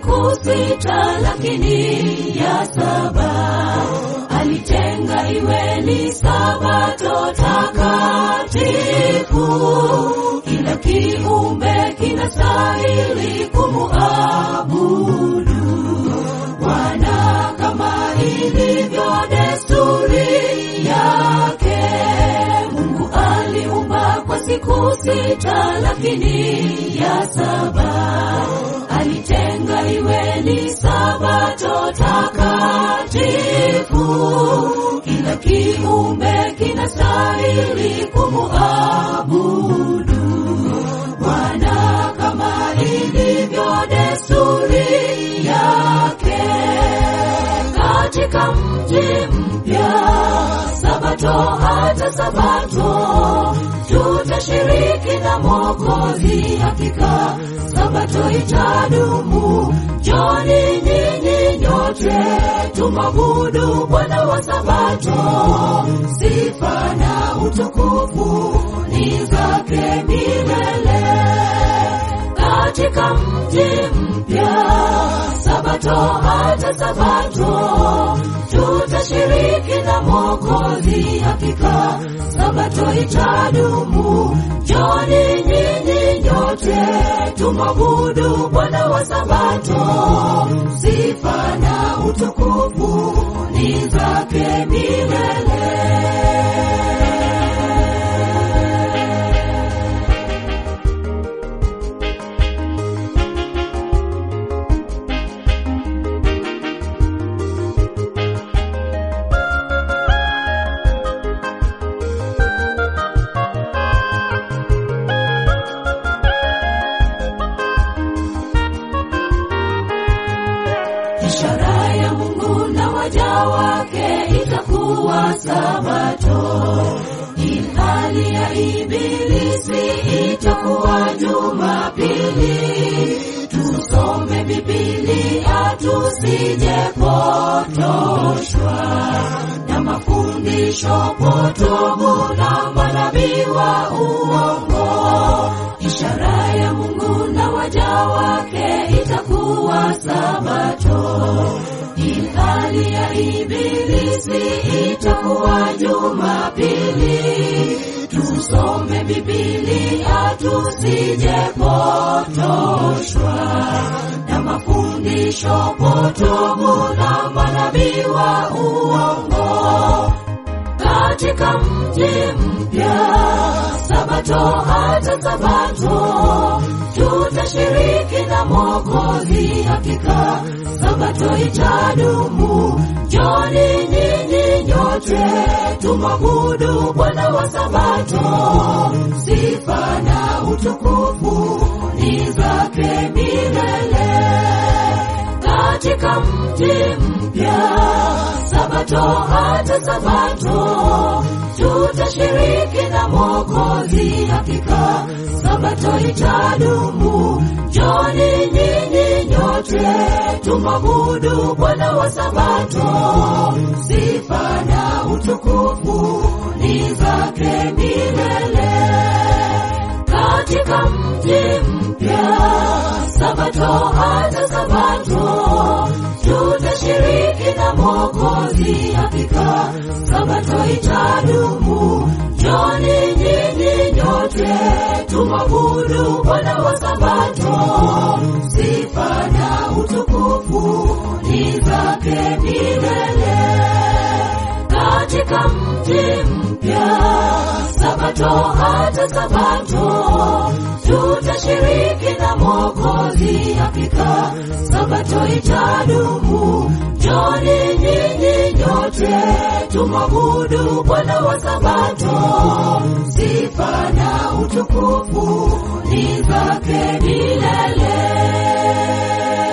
siku sita, lakini ya saba alitenga iwe ni sabato takatifu. Kila kiumbe kinastahili kumuabudu Bwana kama ilivyo desturi yake. Mungu aliumba kwa siku sita, lakini ya saba alitenga iwe ni sabato takatifu. Kila kiumbe kinastahili kumuabudu Bwana kama ilivyo desturi yake. Katika mji mpya sabato hata sabato tutashiriki na Mwokozi, hakika sabato itadumu. Joni nyinyi nyote tumwabudu Bwana wa sabato, sifa na utukufu ni zake milele. Katika mji mpya sabato hata sabato tutashiriki na Mwokozi, hakika sabato itadumu. Joni nyinyi nyote tumwabudu Bwana wa sabato, sifa na utukufu ni zake milele. Ishara ya Mungu na waja wake itakuwa sabato, ilhali ya ibilisi itakuwa Jumapili. Tusome Biblia tusije potoshwa na mafundisho potovu na manabii wa uongo. Ishara ya Mungu na waja wake itakuwa sabato, ilhali ya ibilisi itakuwa Jumapili. Tusome Biblia tusije potoshwa na mafundisho potovu na manabii wa uongo katika mji mpya sabato hata sabato tutashiriki na Mwokozi, hakika sabato itadumu. Joni nyinyi nyote tumwabudu Bwana wa sabato, sifa na utukufu ni zake milele katika mji mpya sabato hata sabato tutashiriki na Mwokozi, hakika sabato itadumu. Joni nyinyi nyote tumwabudu Bwana wa sabato, sifa na utukufu ni zake milele katika mji mpya sabato hata sabato tutashiriki na Mwokozi, hakika sabato itadumu. Joni nyinyi nyote tumwabudu Bwana wa sabato, sifa na utukufu ni zake milele katika mji mpya sabato hata sabato tutashiriki na Mwokozi, hakika sabato itadumu. Joni nyinyi nyote tumwabudu Bwana wa sabato, sifa na utukufu ni zake milele.